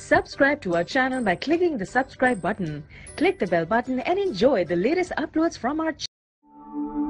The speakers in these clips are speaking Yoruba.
Subscribe to our channel by clicking the subscribe button. Click the bell button and enjoy the latest uploads from our channel.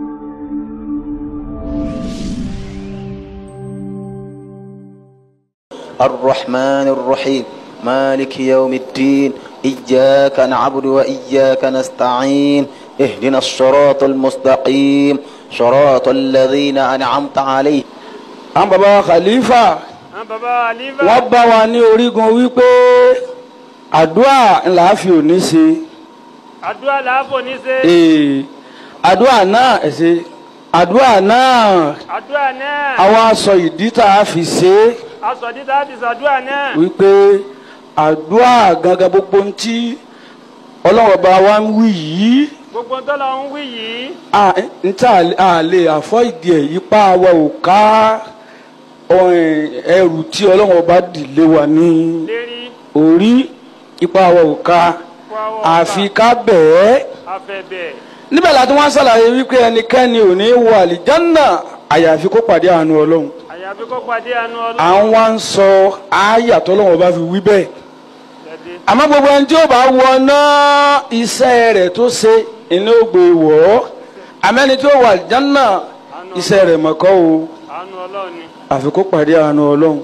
الرحمن الرحيم مالك يوم الدين إياك نعبد وإياك نستعين اهدنا الصراط المستقيم صراط الذين أنعمت عليهم àwọn baba khalifa àwọn baba aliva wọ́n bá wa ní orígun wípé àdúrà ńlá fi òní ṣe àdúrà làáfò ní ṣe ee àdúrà náà ẹsẹ àdúrà náà àdúrà náà àwọn aṣọ ìdí tá a fi ṣe é aṣọ dídá fi ṣàdúrà náà wípé àdúrà gangan gbogbo ń tí ọlọ́wọ́ bá wa ń wí yìí gbogbo tọ́lọ̀ ń wí yìí à ń tà á lè àfọ́ ìdí ẹ̀ yípa wa ò ká ọ̀hìn ẹrù tí ọlọ́wọ́ bá dìlé wa ní lérí orí ipa wa ò ká fọwọ́ àfi ká bẹ̀ẹ́ afẹ́bẹ̀ níbẹ̀ láti wọ́n ṣàlàyé wípé ẹnikẹ́ni ò ní wọ àlìjánná àyàfi kó pàdé àánú ọlọ́run àyàfi kó pàdé àánú à ọlọ́run ń wá ń sọ àyà tọ́lọ́wọ́n bá fi wí bẹ́ẹ̀ jáde àmọ́ gbogbo ẹni tí ó bá wọ náà iṣẹ́ rẹ̀ tó ṣe iná ó gbé wọ̀ ọ́ àmẹ́ni tí ó wọ àlìjánná iṣẹ́ rẹ̀ mọ̀kọ́ o àánú ọlọ́run ni àfi kó pàdé àánú ọlọ́run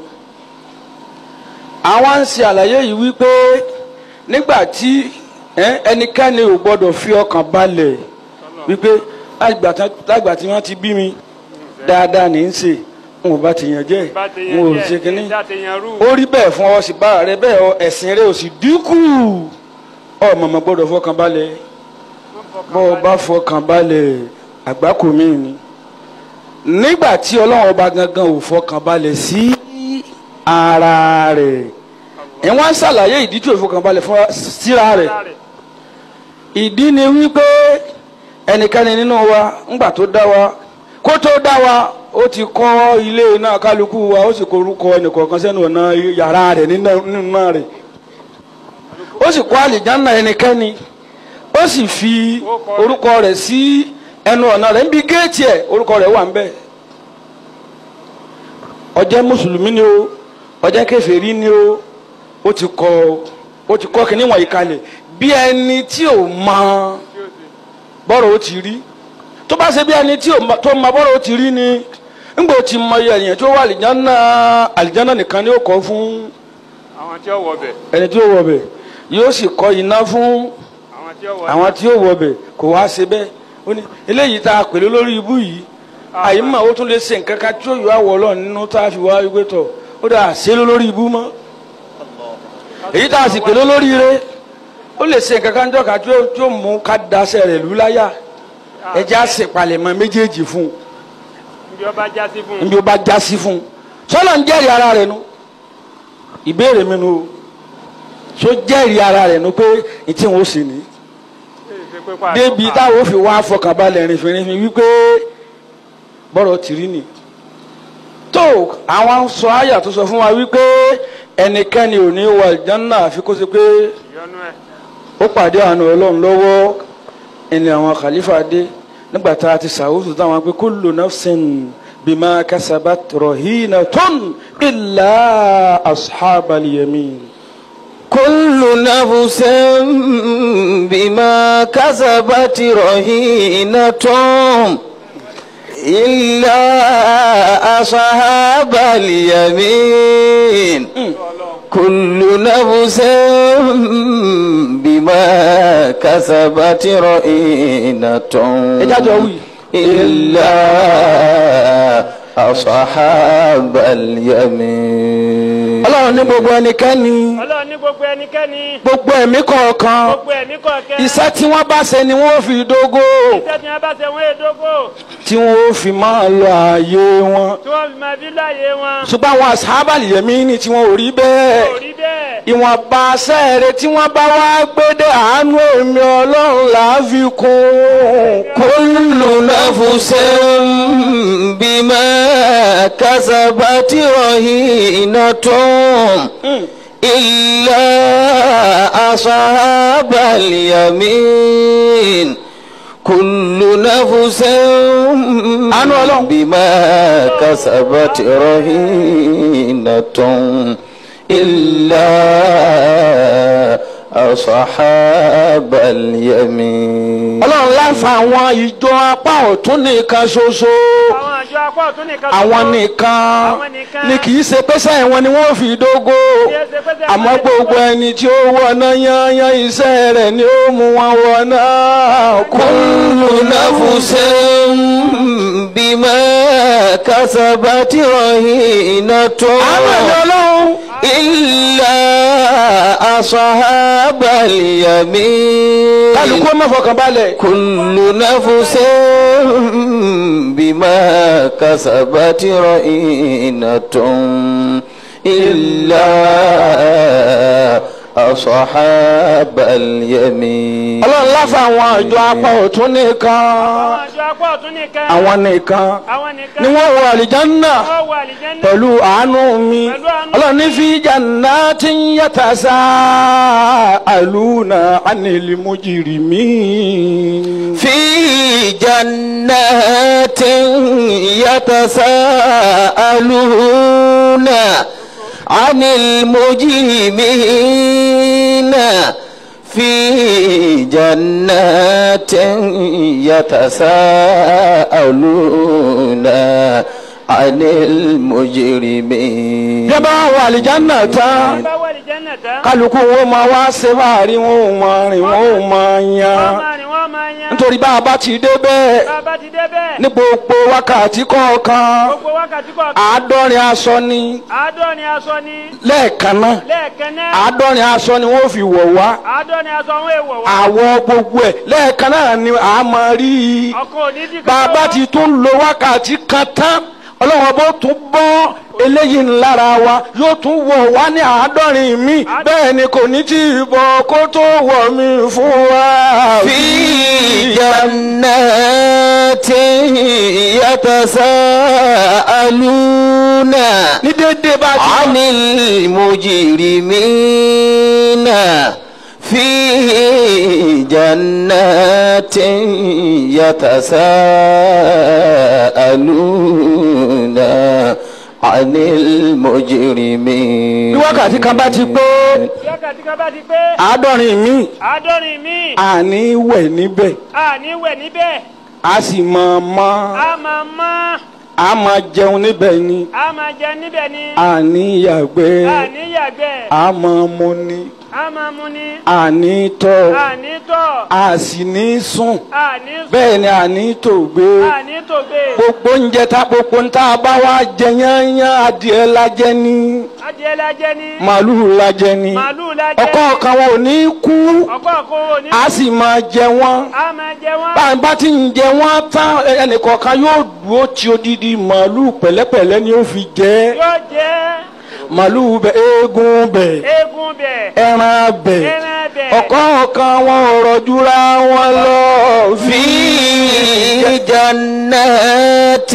àwọn ń ṣe àlàyé yìí wípé nígbà tí ẹ, ẹnikẹ́ni ò gbọ́dọ̀ fi ọkàn balẹ̀ wípé lágbà tán- lágbà tí wọ́n ti bí mi dáadáa ní í ṣe n ò bá ti yàn jẹ́ bá ti n ò yẹn ṣe kínní jẹ́ ìdá ti yan rú ó rí bẹ́ẹ̀ fún ọ sì bá rẹ bẹ́ẹ̀ ọ ẹ̀sìn rẹ ò sì dínkù ọ mọ̀mọ́ gbọ́dọ̀ fọkàn balẹ̀ bọ́ ọ bá fọkàn balẹ̀ àgbákò míì ni nígbà tí ọlọ́run ọba gangan ò fọkàn balẹ̀ sí ara rẹ̀ ẹ̀ wọ́n ń ṣàlàyé ìdí tí ò fọkàn balẹ̀ fún síra rẹ̀ ìdí ni wípé ẹnikẹ́ni nínú wa ńgbà tó dá wa kó tó dá wa ó ti kọ́ ilé náà kálukú wa ó sì korúkọ ẹnìkọ̀ọ̀kan sẹ́nu ọ̀nà yàrá rẹ̀ nínú nínú náà rẹ̀ ó sì kọ́ àlìjánná ẹnikẹ́ni ó sì fi orúkọ rẹ̀ sí ẹnu ọ̀nà rẹ̀ níbi géètì ẹ̀ orúkọ rẹ̀ wà ń bẹ̀ ó jẹ́ mùsùlùmí ni o ó jẹ́ kèfèrí ni o ó ti kọ́ ó ti kọ́ kínní wọ̀nyí kalẹ̀ bí ẹni tí ò mọ bọ́rọ̀ ó ti rí tó bá ṣe bí ẹni tí ò mọ tó mọ bọ́rọ̀ ó ti rí ni ńgbà ó ti mọ iye ẹ̀yàn tó wà àlìjánná àlìjánná nìkan ni ó kọ́ fún àwọn tí ó wọ bẹ̀ ẹni tí ó wọ bẹ̀ yóò sì kọ́ iná fún àwọn tí ó wọ àwọn tí ó wọ bẹ̀ kò wá ṣe bẹ́ẹ̀ ó ní eléyìí tá a pèlú lórí ibú yìí àyè mọ̀ ó tún lè ṣe nǹkan kan tí ó yọ àwọ̀ ọlọ́run nínú tá a fi wá wípé tọ̀ ó dà ṣe ló lórí ibú mọ́ èyí tá a sì pèlú lórí ire ó lè ṣe nǹkan kan jọ kan tí ó tí ó mú ká daṣẹ́ rẹ̀ lù láyà ẹjẹ́ á sì palẹ̀mọ́ méjèèjì fún níbi ọba já sí fún un níbi ó bá já sí fún un sọ́lọ́ ń jẹ́rìí ara rẹ̀ nu ìbéèrè mi nu o so jẹ́rìí ara rẹ̀ nu pé ìtí wọn ó sì ní débi táwọn ò fi wá fọkànbalẹ̀ rìnfìrìnfìn wípé bọ́rọ̀ tìrí ni tó àwọn sọ àyà tó sọ fún wa wípé ẹnikẹ́ni ò ní wọ àlìjánnà àfi kó ṣe pé ìyọnu ẹ̀ ó pàdé àánú ọlọ́run lọ́wọ́ ẹni àwọn khalifa dé nígbà tá a ti sàwùsù táwọn pé kullu nafsin bima kasabat rahinatun illa ashabal yamin. كل نفس بما كسبت رهينة إلا أصحاب اليمين كل نفس بما كسبت رهينة ẹ jájọ wí. إلا أصحاب اليمين ọlọ́run ní gbogbo ẹnikẹ́ni ọlọ́run ní gbogbo ẹnikẹ́ni gbogbo ẹ̀mí kọ̀ọ̀kan gbogbo ẹ̀mí kọ̀ọ̀kẹ́ iṣẹ́ tí wọ́n bá ṣe ni wọ́n fi dógó iṣẹ́ tí wọ́n bá ṣe wọ́n èdógó tí wọ́n fi máa lọ ààyè wọn tí wọ́n fi máa fi láàyè wọn ṣùgbọ́n àwọn ashabal yamin tí wọ́n ò rí bẹ́ẹ̀ kò rí bẹ́ẹ̀ ìwọ̀nba sẹ́ẹ̀rẹ̀ tí wọ́n bá wá gbé dé àánú èmi ọlọ́run là á fi kún كل نفس بما كسبت رهينة إلا أصحاب اليمين كل نفس بما كسبت رهينة إلا أصحاب اليمين ọlọ́run láfa àwọn ìjọ apá ọ̀tún nìkan ṣoṣo àwọn àjọ apá ọ̀tún nìkan àwọn ṣoṣo. nìkan Àwọn nìkan. ni kì í ṣe pé sẹ́yìn wọn ni wọ́n fi dógó Kì í ṣe pé sẹ́yìn àmọ́ wọn ni gbogbo dógó. ẹni tí ó wọná yányán iṣẹ́ rẹ̀ ni ó mú wọn wọná كل نفس بما كسبت رهينة àwọn ẹ̀mí ọlọ́run إلا أصحاب اليمين kálukú ọmọ fọkànbalẹ̀ كل نفس بما كسبت رهينة إلا أصحاب اليمين ọlọ́run láfa àwọn ìjọ apá ọ̀tún nìkan àwọn àjọ apá ọ̀tún nìkan. àwọn nìkan àwọn nìkan. ni wọ́n wọ àlìjánná wọ́n wọ àlìjẹ́nà. pẹ̀lú àánú mi Pẹ̀lú àánú ọlọ́run ní fi jannatin yatasaaluna anil mujrimin. في جنات يتساءلون عن المجرمين في جنات يتساءلون عن المجرمين bí a bá wọ àlìjánná tán bá wọ àlìjẹ́nà tán. kálukú wọn máa wá ṣe báàrí wọn ò máa rìn wọn ò máa wọ́n yan máa rìn wọ́n máa yan. nítorí bá a bá ti dé bẹ́ẹ̀ bá a bá ti dé bẹ́ẹ̀. ní gbogbo wákàtí kọ̀ọ̀kan gbogbo wákàtí kọ̀ọ̀kan. àádọ́rin aṣọ ni àádọ́rin aṣọ ni. lẹ́ẹ̀kan náà lẹ́ẹ̀kan náà. àádọ́rin aṣọ ni wọ́n fi wọ̀ wá àádọ́rin aṣọ àwọn èèwọ̀ wá. àwọ̀ gbogbo ẹ̀ lẹ́ẹ̀kan náà ni a máa rí i ọkọ̀ òní dì kan bàbá ti tún lo wákàtí kan tán ọlọ́run bó tún bọ́ eléyìí lára wa yóò tún wọ̀ wá ní àádọ́rin mi bẹ́ẹ̀ ni kò ní tí ì bọ̀ kó tó wọ̀ mí fún wa. في جنات يتساءلون ní déédéé bá ti عن المجرمين في جنات يتساءلون عن المجرمين bí wákàtí kan bá ti pé wákàtí kan bá ti pé. àádọ́rin mi àádọ́rin míì. àní wẹ̀ níbẹ̀ àní wẹ̀ níbẹ̀. a sì máa mọ́ a máa mọ́. a máa jẹun níbẹ̀ ni a máa jẹ níbẹ̀ ni. àní yàgbẹ́ àní yàgbẹ́. a máa mu ni a máa mu ni. àní tọ̀ àní tọ̀. a sì ní sùn àní sùn. bẹ́ẹ̀ ni àní tògbé àní tògbé. gbogbo oúnjẹ tá gbogbo ń tá a bá wá jẹ yányán adìẹ la jẹ ní adìẹ la jẹ ni. màálùú la jẹ ní màálù la jẹ. ọkọ kan wọn ò ní kú ọkọ̀ kó o ní. a sì máa jẹ wọn a máa jẹ wọ́n. bá a bá ti ń jẹ wọn tán ẹnìkọ̀ọ̀kan yóò dúró tí odidi màálùú pẹ̀lẹ́pẹ̀lẹ́ ni ó fi jẹ yóò jẹ màálùú bẹ eégún bẹ eégún bẹ̀. ẹran bẹ ẹran bẹ̀. ọ̀kọ̀ọ̀kan wọn ò rọ̀júra wọn lọ في جنات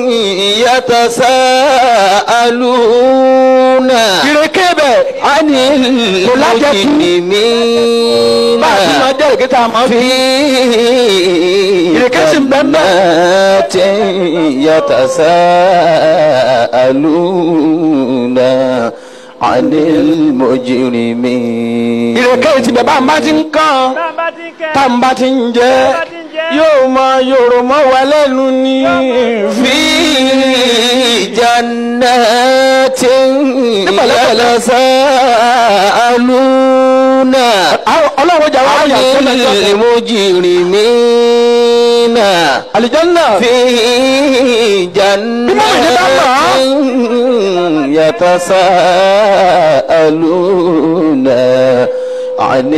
يتساءلون ìrèké bẹ عن المجرمين bá a ti máa jẹ́ ìrèké tá a máa fi في ìrèké sì ń bẹ ń bẹ. جنات يتساءلون عن المجرمين ìrèké ti bẹ̀ bá a máa ti ń kàn bá a bá ti kẹ́. tá a bá ti ń jẹ bá a ti ń jẹ. yóò máa yòrò mọ́ wa lẹ́nu ní في جنات يتساءلون ọlọ́run jà wá عن yà tó lẹ́jọ́ المجرمين àlìjánná في جنات يتساءلون عن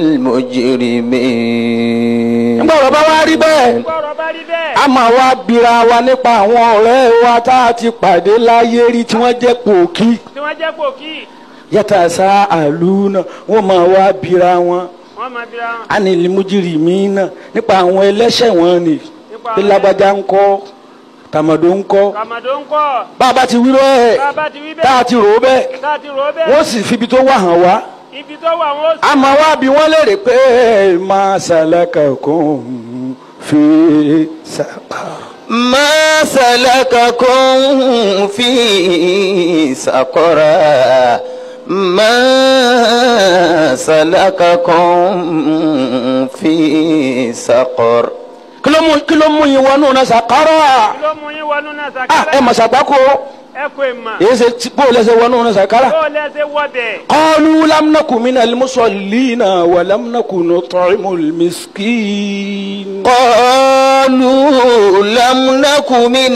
المجرمين nígbà ọ̀rọ̀ bá wá rí bẹ́ẹ̀ gbọ́rọ̀ bá rí bẹ́ẹ̀. a máa wá bira wa nípa àwọn ọ̀rẹ́ wa tá a ti pàdé láyé rí tí wọ́n jẹ́ pòkí tí wọ́n jẹ́ pòkì. yàtà sá àlùna wọ́n máa wá bira wọn wọ́n máa bira wọn. ánìlímújìrì míín nípa àwọn ẹlẹ́ṣẹ̀ wọn ni Nípa bí àwọn lágbájá ń kọ́ tàmọ̀dó ń kọ́ kàmàdó ń kọ́. bá a bá ti wí lọ́ẹ̀ bá a bá ti wí tá a bẹ́ẹ̀. ti rò ó bẹ́ẹ̀ tá a ti rò ó bẹ́ẹ̀. wọ́n sì fi ibi tó wà hàn wá ibi tó wà wọ́n a máa wá bí wọ́n léèrè pé máa ṣàlàkà kún fi sàpà. ما سلككم في سقر ما سلككم في سقر kí ló mú kí ló mú yín wọnú náà sàkárà kí ló mú yín wọnú náà ah sàkárà ẹ mà sàgbákò ẹ kò ì mà èyí ṣe tí- bó o lẹsẹ wọnú náà sàkárà. bó lẹsẹ wọbẹ قالوا لم نكن من المصلين ولم نكن نطعم المسكين قالوا لم نك من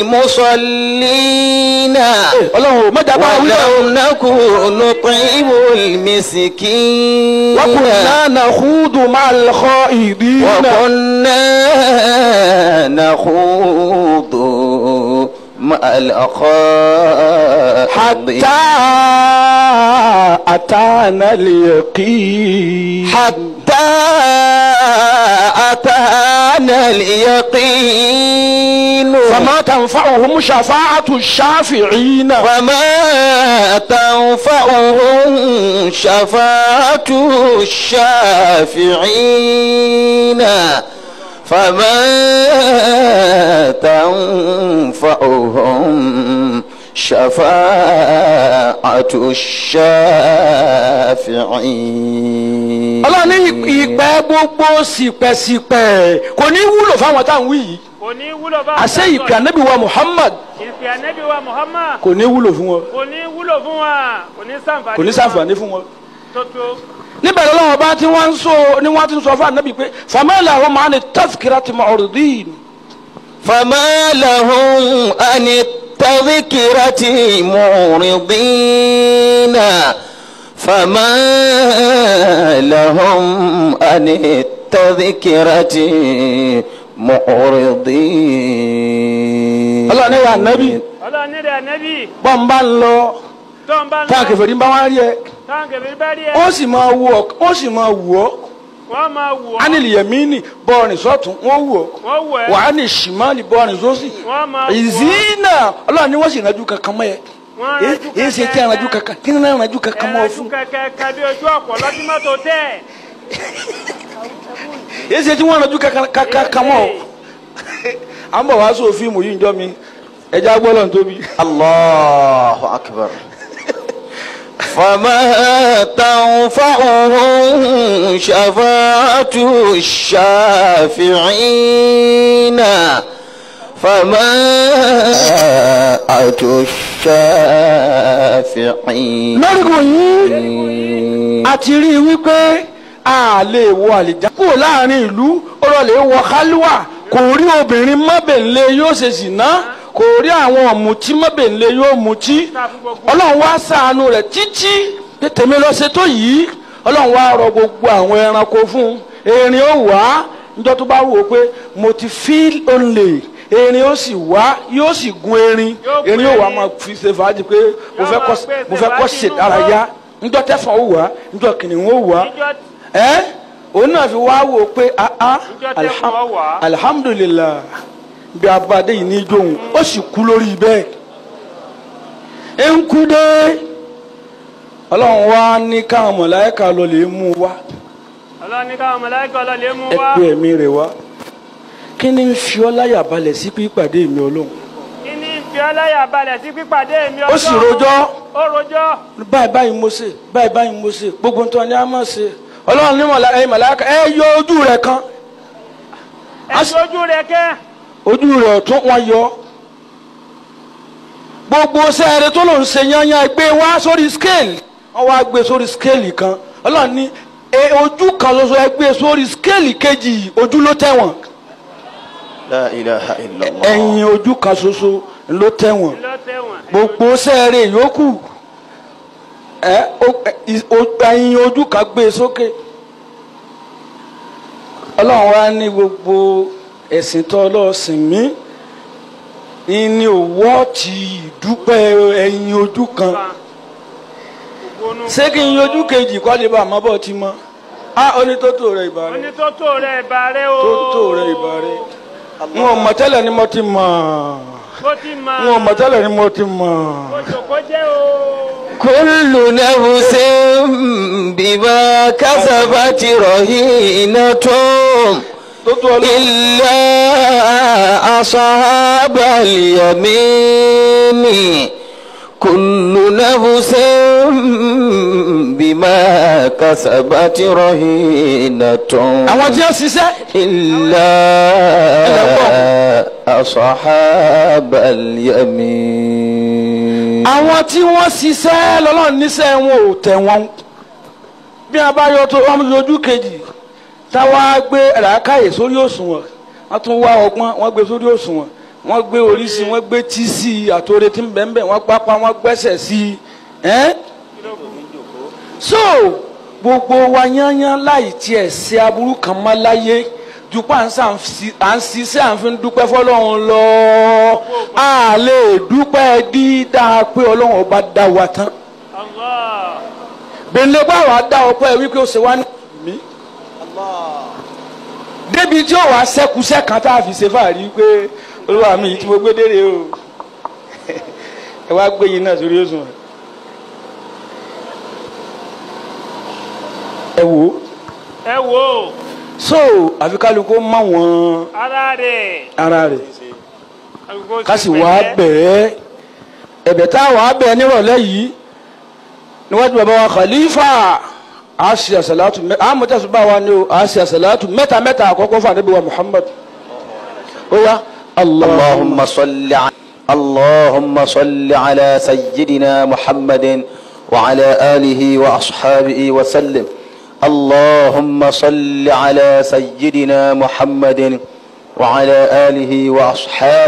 المصلين ọlọ́run mẹ́ta bá wí lọ. ولم نك نطعم المسكين وكنا نخوض مع الخائضين وكنا نخوض مع الأخائض حتى أتانا اليقين حتى أتانا اليقين فما تنفعهم شفاعة الشافعين وما تنفعهم شفاعة الشافعين فما تنفعهم شفاعة الشافعين ọlọ́run ní ìpẹ́ gbogbo sípẹ́sípẹ́ kò ní wúlò fáwọn táwọn wí yìí kò ní wúlò bá àṣẹ ìpè ànábì wa Muhammad ìpè ànábì wa Muhammad kò ní wúlò fún wọn kò ní wúlò fún wa kò ní ṣàǹfààní kò ní ṣàǹfààní fún wọn. tó tó níbẹ̀ lọ́wọ́ bá tí wọ́n ń sọ ni wọ́n ti ń sọ fún ànábì pé famala hum ani tazkirati mu'ridin فما لهم عن التذكرة معرضين فما لهم عن التذكرة معرضين ọlọ́run ní ya ànábì ọlọ́run nílẹ̀ ànábì bọ́n bá ń lọ tó ń bá ń táwọn lọ kẹfẹ́ ní bá wọn rí ẹ táwọn kẹfẹ́ bá rí ẹ ó sì máa wù ọ́ ó sì máa wù ọ́ wọ́n máa wù ọ́ ánìlì yẹmínì bọ́ọ̀rìn sọ́tún wọ́n wù ọ́ wọ́n wù ẹ́ wà á ní ṣìmánì bọ́ọ̀rìn sósì wọ́n máa wù ọ́ ìzínà ọlọ́run ní wọ́n sì rànjú kankan mọ́ ẹ wọ́n èyí rànjú èyí ṣe tí a rànjú kankan kí ni náà rànjú kankan mọ́ ọ ẹ̀rànjú fún kẹ̀kẹ́ kẹbi ojú ọ̀pọ̀ lọ́dún mọ́tò tẹ̀ èyí ṣe tí wọ́n rànjú kankan kankan mọ́ ọ à ń bọ̀ wá sóò fíìmù yìí ń jọ mi ẹja gbọ́dọ̀ tóbi. الله أكبر فما تنفعهم شفاعة الشافعين فما أتوا الشافعين lórígun yìí a ti rí i wípé a lè wọ àlìjá kúrò láàrin ìlú ó lọ lè wọ kálíwà kò rí obìnrin mọ́bẹ̀nlé yóò ṣe zìnà kò rí àwọn ọ̀mùtí mọ́bẹ̀nlé yóò mutí ọlọ́run wá ṣàánú rẹ̀ títí pé tèmi lọ ṣe tó yìí ọlọ́run wá rọ gbogbo àwọn ẹranko fún un erin ó wá níjọ́ tó bá wò ó pé mo ti feel only erin ó sì wá yóò sì gun erin Yóò gun erin ó wá erin. máa fi ṣe fàájì pé mo Yóò fẹ́ máa kọ́ gbé mo fẹ́ kọ́ ṣe ṣe fàájì ìdárayá njọ́ tẹ́fọ̀n ó wá njọ́ kìnìún ó wá níjọ́ ẹ́ òun náà fi wá wò ó pé ah ah Njọ́ tẹ́fọ̀n ó wá. alhamdulilah bí abadé yìí ní jóun ó sì kú lórí bẹ́ẹ̀ ẹ ń kú dé ọlọ́run wá ní káwọn mọ̀láyíkà lọ lè mú un wá ọlọ́run ní káwọn mọ̀láìkà ọlọ́lẹ̀ mú ẹ wá pé ẹ̀mí rẹ̀ wá kí ni ń fi ọ́ láyà balẹ̀ sí pípàdé mi ọlọ́run kí ní fi ọláyà balẹ̀ sí pípàdé mi ó sì rojọ́ ó rojọ́ báyìí báyìí mo ṣe báyìí báyìí mo ṣe gbogbo nǹkan ni a máa ṣe ọlọ́run ní mọ̀lá ẹ̀yìn mọ̀láyíkà ẹ yọ ojú rẹ̀ kan ẹ̀sùn ojú rẹ̀ kẹ́ ojú rẹ̀ ọ̀tún wọn yọ gbogbo sẹ́ẹ̀rẹ̀ tó ló ń ṣe yányán gbé wá sórí scale wọ́n wá gbé sórí scale kan ọlọ́run ní e ojú kan ṣoṣo ẹ gbé sórí scale kejì ojú ló tẹ̀wọ̀n لا إله إلا الله ẹ̀yìn ojú kan ṣoṣo ló tẹ̀wọ̀n ló tẹ̀wọ̀n gbogbo sẹ́ẹ̀rẹ̀ yòókù ẹ o- ẹ, ì- o- ẹ̀yìn ojú kan gbé sókè ọlọ́run wá ní gbogbo ẹ̀sìn tó ọlọ́sìn mí ní òwò ti ìdúpẹ́ ẹ̀yìn ojú kan ògbónú ṣé kí n yọjú kejì kọ́ lè bá àmọ́ bọ́ ti mọ́ á onítótó rẹ̀ ìbá rẹ̀ onítótó rẹ̀ ìbà rẹ̀ o tótó rẹ̀ ìbá rẹ̀ n ò mọ̀ tẹ́lẹ̀ ni mo ti mọ̀ bó ti mọ n ò mọ̀ tẹ́lẹ̀ ni mo ti mọ̀. oṣòkò jẹ́ o كل نفس بما كسبت رهينة tótó ọlọ́run. إلا أصحاب اليمين كل نفس بما كسبت رهينة àwọn tí wọ́n ṣiṣẹ́ إلا أصحاب اليمين àwọn tí wọ́n ṣiṣẹ́ lọ́lọ́run níṣẹ́ wọn ò tẹ̀ wọ́n bí a bá yọ tó wọ́n lójú kejì táwa gbé ràákàyè sórí òṣùwọ̀n wọ́n tún wá ọgbọ́n wọ́n gbé sórí òṣùwọ̀n wọ́n gbé oríṣi wọ́n gbé tí sí i àtòrè tí ń bẹ̀ ń bẹ̀ wọ́n pápá wọ́n gbẹ́sẹ̀ sí i ẹ́n. so gbogbo wa yányán láì tiẹ̀ ṣe aburú kan mọ́ láyé dupò à ń sàn sí- à ń ṣiṣẹ́ à ń fi dúpẹ́ fọlọ́run lọ a lè dúpẹ́ dídá pé ọlọ́run ọba dá wa tán Allah. gbẹ̀ndé bá wa dá ọpẹ́ wípé ó ṣe wá ní mí débi tí ó wàá sẹ́kùsẹ́ kan tá a fi ṣe fàárí pé olúwa mi yìí tí mo gbé dére o ẹ wá gbé yín náà sórí òsùn ẹ wò ó ẹ wo so àfi kálukú mọ wọn ara rẹ̀. ara rẹ̀ Àgùkò ká sì ṣe wá pẹ̀lẹ́. bẹ̀ẹ́ ẹ̀bẹ̀ tá a wà bẹ̀ẹ́ nírọ̀lẹ́ yìí níwájú bàbá wa khalifa a ṣe àṣàlátù mẹ a mọ̀tẹ́sù bá wa ní o a ṣe àṣàlátù mẹ́ta mẹ́ta àkọ́kọ́ fún àdébí wa muhammad ó yá اللهم صل ع... اللهم صل على سيدنا محمد وعلى آله وأصحابه وسلم اللهم صل على سيدنا محمد وعلى آله وأصحابه